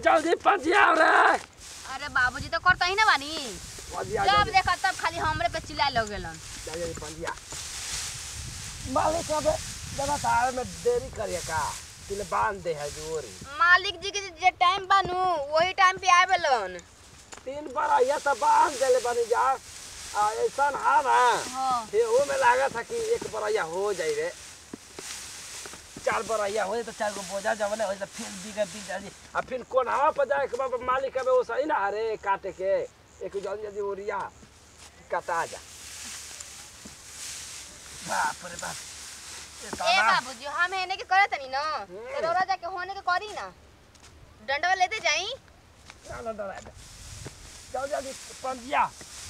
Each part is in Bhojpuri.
जल्दी पंजिया रे अरे बाबूजी तो करता ही ना बानी पंजिया जब जल्दी देखा तब खाली हमरे पे चिल्ला लगेलन जल्दी पंजिया मालिक अब जरा तार में देरी करिए का तिले बांध दे है जोरी मालिक जी के जे टाइम बानू वही टाइम पे आवेलन तीन बार आइया तो बांध देले बनी जा आ ऐसा हा ना हाँ ये वो में लागा था कि एक बरैया हो जाई रे चार बरैया हो जाई तो चार गो बोझा जवले हो जाई तो फिर बीघा बीघ जाई आ फिर कोन हवा पर जाए के बाबा मालिक के वो सही ना हरे काटे के एक जल्दी जल्दी ओरिया कटा जा बाप रे बाप ये ए ताना बाबूजी हम हेने के करत नहीं ना हम्म। तो रोरा जाके होने के करी ना डंडवा लेते जाई ना ना ना जाओ जल्दी पंजिया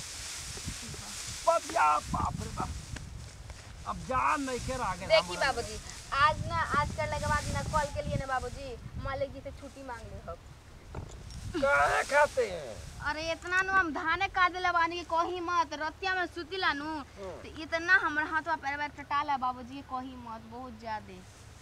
पंजिया बाप रे बाप अब जान नहीं के आगे देखी बाबूजी आज ना आज करने के बाद ना कल के लिए ना बाबूजी मालिक जी से छुट्टी मांग ले हो काहे खाते हैं अरे इतना नु हम धाने काट देला बानी के कही मत रतिया में सुतिला नु तो इतना हमर हाथवा पैर पैर टटाला बाबूजी के कही मत बहुत ज्यादा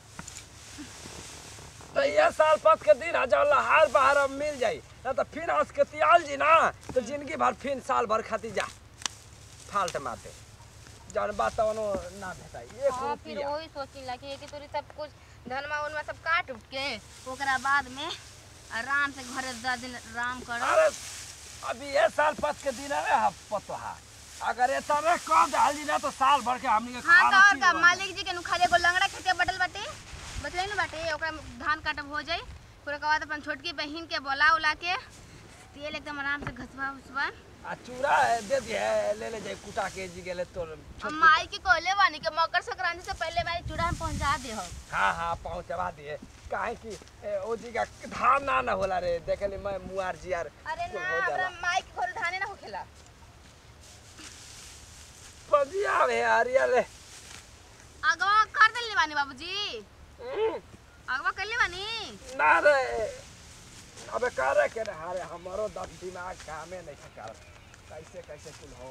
तो ये साल पत के दिन हजार हार बाहर अब मिल जाई ना तो फिर हंस के तियाल जी ना तो जिंदगी भर फिर साल भर खाती जा फाल्ट मारते जौन बात तो उनो ना भेटाई एक हाँ फिर रुपया वही सोचिला कि एक तोरी सब कुछ धनमा उनमा सब काट उट के ओकरा बाद में आराम से घरे दस दिन आराम करो अरे अभी ये साल पत के दिन है हम पतोहा अगर ये तरह कह डाल दी ना तो साल भर के हमनी के हाँ खाना तो और चीज का बन मालिक जी के नु खाली एगो लंगड़ा खेते बटल बाटे बतले न बाटे ओकरा में धान काटब हो जाई फिर ओकर बाद अपन छोटकी बहिन के बोला उला के तेल एकदम आराम से घसवा उसवा जाई। आ चूड़ा है, दे दिए ले ले जाए कुटा के जी गेले तो हम माई के कहले बानी के मकर संक्रांति से पहले माई चूड़ा हम पहुंचा दे हो हाँ हाँ पहुँचवा दिए काहे कि ए, ओ जी का धान ना ना होला रे देखली मैं मुआर जी यार अरे कुल ना हो जाला। हमरा माई के घर धाने ना होखेला पंजिया है यार ले अगवा कर देले बानी बाबूजी हम्म, अगवा कर ले बानी ना रे अबे करे के रे हारे हमारो दस दिमाग कामे नहीं कर कैसे कैसे कुल हो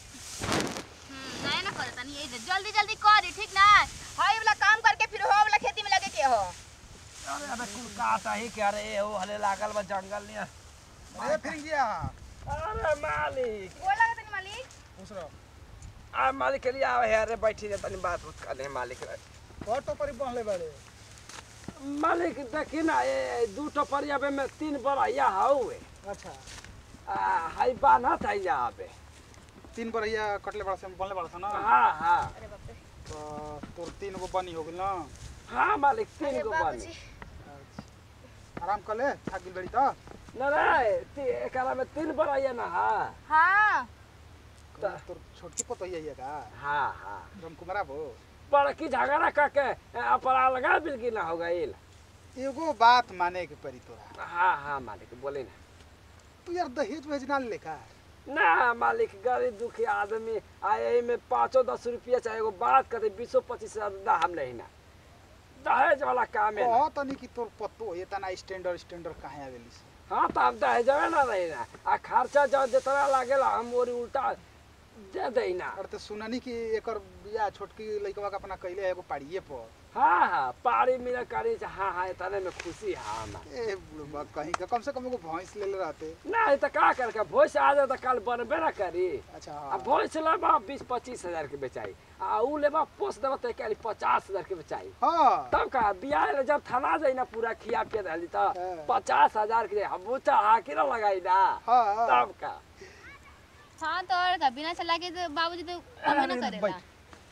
हम्म नहीं ना करे तनी यही जल्दी जल्दी करी ठीक ना हाई वाला काम करके फिर हो वाला खेती में लगे के हो अरे अबे कुल काटा ही क्या रे हो हले लागल बा जंगल ने अरे फिर गया अरे मालिक बोला तनी मालिक पूछ रहा आ मालिक के लिए आवे है अरे बैठी रे तनी बात उत कर मालिक रे ऑटो पर ही बहले बड़े मालिक देखी ना ये दू टपरिया पे में तीन बरैया हउए अच्छा आ हाई बाना था यहाँ पे तीन बरैया कटले बड़ा से बनले बड़ा था ना हाँ हाँ अरे बाप रे तो तोर तीन गो बनी हो गइल ना हाँ मालिक तीन अरे गो बाबूजी बनी अच्छा। आराम कर ले थक गइल बड़ी तो न रे ती- एकरा में तीन बरैया ना हाँ हाँ त- तोर छोटकी पतोहिया है का हाँ हाँ राम कुमारा भो बड़की झगड़ा करके अपना लगा बिल की ना हो गईल एगो बात माने के परी तोरा हाँ हाँ मालिक बोले ना तू यार दहेज भेज ना ले का ना मालिक गरीब दुखी आदमी आए में पाँचो दस रुपया चाहे एगो बात करते बीसो पच्चीस हजार दा हम नहीं ना दहेज वाला काम है ना। कह तनी कि तोर पतो ये तना स्टैंडर्ड स्टैंडर्ड कहाँ आवेली से हाँ तो हम दहेजवे ना रही ना आ खर्चा जब जितना लागेला हम वो उल्टा दे दे ना और तो सुननी कि एकर बिया छोटकी लइकवा के अपना कइले है एगो पाड़िए पर हाँ हाँ पारी मिला करी से हाँ हाँ इतने में खुशी है हमार ए बुढ़बा कहीं का कम से कम एगो भैंस ले ले रहते नहीं तो का करके भोज आ जाए तो कल बनबे ना करी अच्छा आ हाँ भोज लेबा बीस पच्चीस हजार के बेचाई आ ऊ लेबा पोस देबा तो कल पचास हजार के बेचाई हाँ तब का बियाह ले जब थाना जाई ना पूरा खिया पिया रहली तो हाँ। पचास हजार के हम बूचा हाकी ना लगाई ना हाँ तब का हाँ तो और का बिना चला के तो बाबूजी तो काम ना करेला बैठ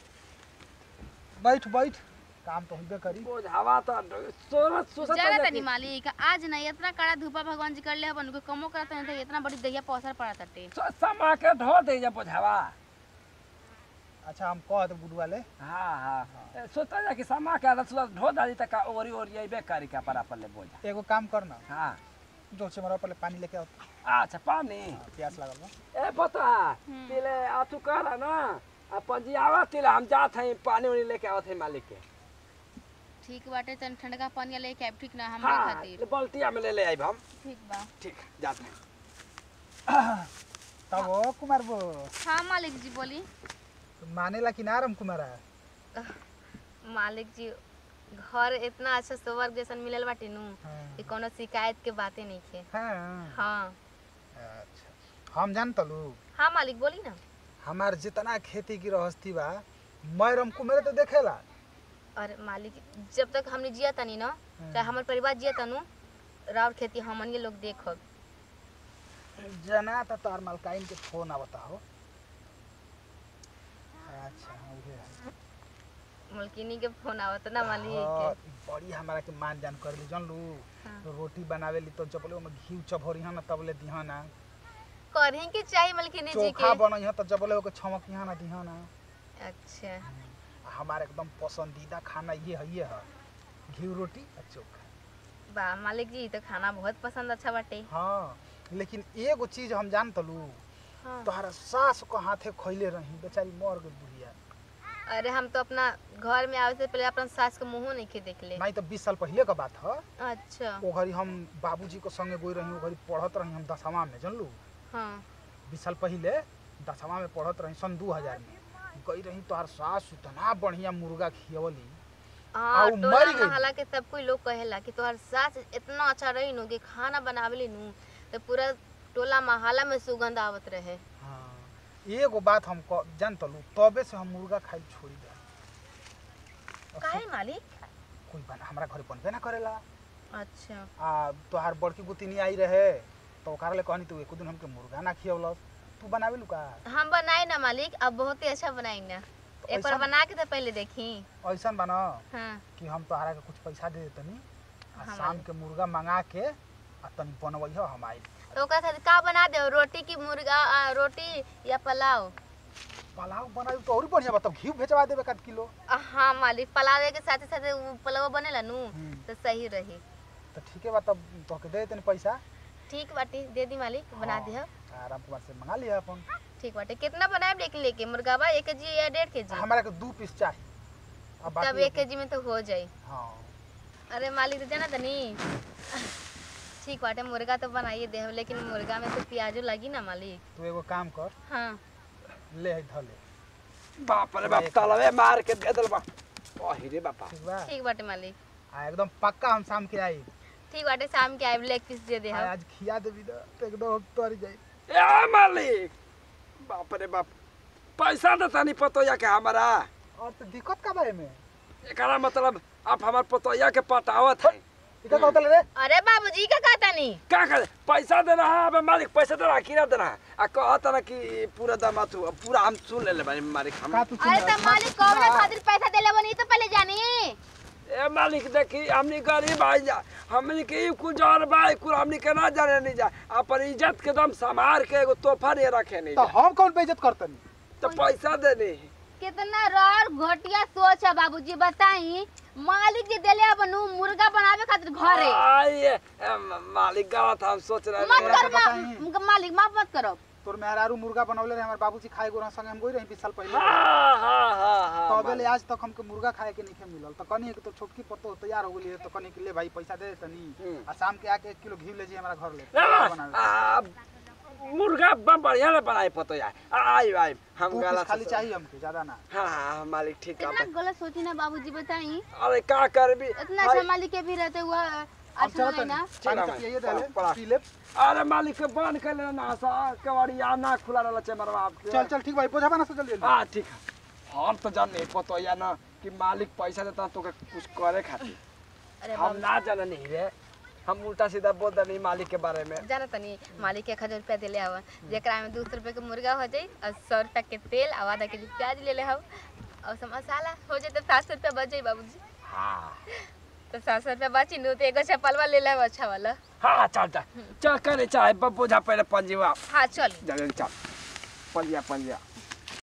बैठ बैठ काम तो होबे करी बोझ हवा तो सोरत सोसत जाना जाती। तनी मालिक आज नहीं इतना कड़ा धूपा भगवान जी कर ले अपन को कमो करता नहीं था इतना बड़ी दहिया पौसर पड़ा तटे सो- समा के धो दे जा बोझ हवा अच्छा हम कह दे बुढ़वा ले हाँ हाँ सोचा जा कि समा के आदत सुधा धो दादी तक ओरी ओरी अइबे करी के पर अपन ले बोझा एगो काम कर ना हाँ जो से मरा पहले पानी लेके आओ अच्छा पानी हाँ, प्यास लागल बा ए बता तिले आतु कर ना आ पंजी आवा तिले हम जात हई पानी उनी लेके आवत हई मालिक के ठीक बाटे तन ठंडा पानी लेके आब ठीक ना हमरे हाँ खातिर ले बल्टिया में ले ले आइब हम ठीक बा ठीक जात हई तब ओ कुमार बो हाँ मालिक जी बोली मानेला कि ना राम कुमारा मालिक जी घर इतना अच्छा स्वर्ग जैसन मिलल बाटे नु हाँ। कि कोनो शिकायत के बातें नहीं खे हाँ हाँ अच्छा हम जान तलू हाँ मालिक बोली ना हमार जितना खेती की रहस्ती बा मैरम कुमेरे तो देखेला और मालिक जब तक हमने जिया तनी ना चाहे हमार परिवार जिया तनु राउर खेती हमन ये लोग देखब जना त तोहर मालकाइन के फोन आवता हो अच्छा हाँ, उहे है। मलकिनी के फोन आवत ना मालिक हाँ, बड़ी हमारा के मान जान कर ली जानलू हाँ। रोटी बनावे ली तो जबले ओमे घी चभरी हन तबले दिहन ना करही के चाहिए मलकिनी जी चोखा के बनई हन त जबले ओके छमक हन दिहन ना अच्छा हमारा एकदम पसंदीदा खाना ये है ये है घी रोटी और चोखा वाह मालिक जी तो खाना बहुत पसंद अच्छा बाटे हाँ लेकिन एगो चीज हम जान तलू हाँ। तोहरा सास को हाथे खैले रही बेचारी मर गई बुढ़िया अरे हम तो अपना घर में आवे से पहले अपन सास के मुंह नहीं के देख ले नहीं तो बीस साल पहले का बात है अच्छा ओ घड़ी हम बाबूजी के संगे गई रही ओ घड़ी पढ़त रही हम दसवा में जानलू हाँ बीस साल पहले दसवा में पढ़त रही सन दू हजार में गई रही तोहर सास इतना बढ़िया मुर्गा खियवली हाँ आ, उ टोला मर गई। मोहल्ला के सब कोई लोग कहेला कि तोहर सास इतना अच्छा रही नु कि खाना बनावेली नु तो पूरा टोला मोहल्ला में सुगंध आवत रहे हाँ एगो बात हम क- जान तलू तबे से हम मुर्गा खाई छोड़ी दे काहे मालिक कोई बना हमारा घर बनबे ना करेला अच्छा आ तोहार बड़की गुतिनी आई रहे तो ओकरा ले कहनी तू एको दिन हमके मुर्गा ना खियवलस तू बनावे लू का हम बनाई ना मालिक अब बहुत ही अच्छा बनाई ना एक बार ऐसा- बना के तो पहले देखी ऐसन बना हाँ कि हम तोहरा के कुछ पैसा दे देतनी आ हाँ, शाम मालिक। के मुर्गा मंगा के आ तनी बनवई हो हम आई तो ओकरा साथ का बना दे रोटी की मुर्गा आ, रोटी या पुलाव पुलाव बनाई तो और बढ़िया बताओ घी भेजवा देबे का किलो आ, हाँ मालिक पुलाव के साथे साथे उ पुलाव बनेला नु हम्म। तो सही रही तो ठीक है बा तब तोहके दे देतनी पैसा ठीक बाटी दे दी मालिक बना हाँ, दिह आ राम कुमार से मंगा लिया अपन ठीक बाटे कितना बनाए लेके लेके मुर्गा बा एक केजी या डेढ़ केजी हमारा के दू पीस चाहिए अब तब बाकी एक केजी में तो हो जाई हाँ अरे मालिक तो जाना तनी ठीक बाटे मुर्गा तो बनाइए दे लेकिन मुर्गा में तो प्याजो लगी ना मालिक तू एगो काम कर हाँ ले है धले बाप रे बाप तलवे मार के दे दल बा ओही रे बापा ठीक बा ठीक बाटे मालिक आ एकदम पक्का हम शाम के आई ठीक बाटे शाम के आए लेग पीस दे दे आ, हम आज खिया देबी तो तो एकदम हम तर जाई ए मालिक बाप रे बाप पैसा दे तनी पतोया के हमारा और तो दिक्कत का बारे में एकरा मतलब आप हमार पतोया के पटावत है इका कहतले रे अरे बाबूजी का कहता नहीं का करे पैसा दे रहा है अबे मालिक पैसा दे रहा है किरा दे रहा है आ कहता ना कि पूरा दाम तू पूरा हम सुन ले ले बानी मालिक हम का तू अरे चिंता तो मालिक कौन खातिर पैसा देले बनी तो पहले जानी ए मालिक देखी हमनी गरीब आई जा हमनी के ई कुछ और बा ई कुल हमनी के ना जाने नहीं जा अपन इज्जत के दम संभार के एगो तोहफा नहीं रखे नहीं तो जा हम कौन बेइज्जत करतनी तो पैसा दे नहीं कितना रर घटिया सोच है बाबूजी बताई मालिक जी देले बनू मुर्गा बनावे खातिर घरे आइए ए, म- मालिक गलत हम सोच रहे मत थे। तोरा कर के बताई। मा- मालिक माफ मत करो तोर मेहरारू मुर्गा बनवले रहे हमार बाबूजी खाए गोरा संगे हम गई रही 20 साल पहले हाँ हाँ हाँ हाँ तबे ले मालिक। आज तक हमके मुर्गा खाए के नहीं मिलल तो कनी के तो छोटकी पत्तो तैयार हो गेली तो कनी के ले भाई पैसा दे तनी हम्म। आ शाम के आके एक किलो घी ले जी हमारा घर ले आ, बनावे आ, मुर्गा ब- बढ़िया ना बनाए पतो यार आई आई हम दू पीस गलत खाली से- चाहिए हमके ज्यादा ना हाँ हाँ मालिक ठीक इतना है गलत सोची ना बाबूजी बताई अरे का करबी इतना भाई, अच्छा मालिक के भी रहते हुआ हम अच्छा चलत नहीं ना तनी पानी ठीक से है, पिए पड़ा, दे पड़ा। ले पी ले अरे मालिक के बंद कर लेना ना सा कवाड़ी आ ना खुला रहला छे मरवा आपके चल चल ठीक भाई बोझा बना से जल्दी हाँ ठीक है हम तो जान नहीं पतो या ना कि मालिक पैसा देता तो कुछ करे खातिर अरे हम ना जाना नहीं रे हम उल्टा सीधा बोल दे मालिक के बारे में जाना तनी मालिक एक हजार रुपया दिले हवा जेकरा में दो सौ रुपये के मुर्गा हो जाई और सौ रुपया के तेल और आधा के जी प्याज ले ले हव और सब मसाला हो जाए तो सात सौ रुपया बच जाई बाबूजी हाँ तो सात सौ रुपया बची नु तो एगो चप्पलवा ले ले अच्छा वाला हाँ चल चल चल करे चाहे बोझा पहले पंजीवा हाँ चल जल्दी चल पंजिया पंजिया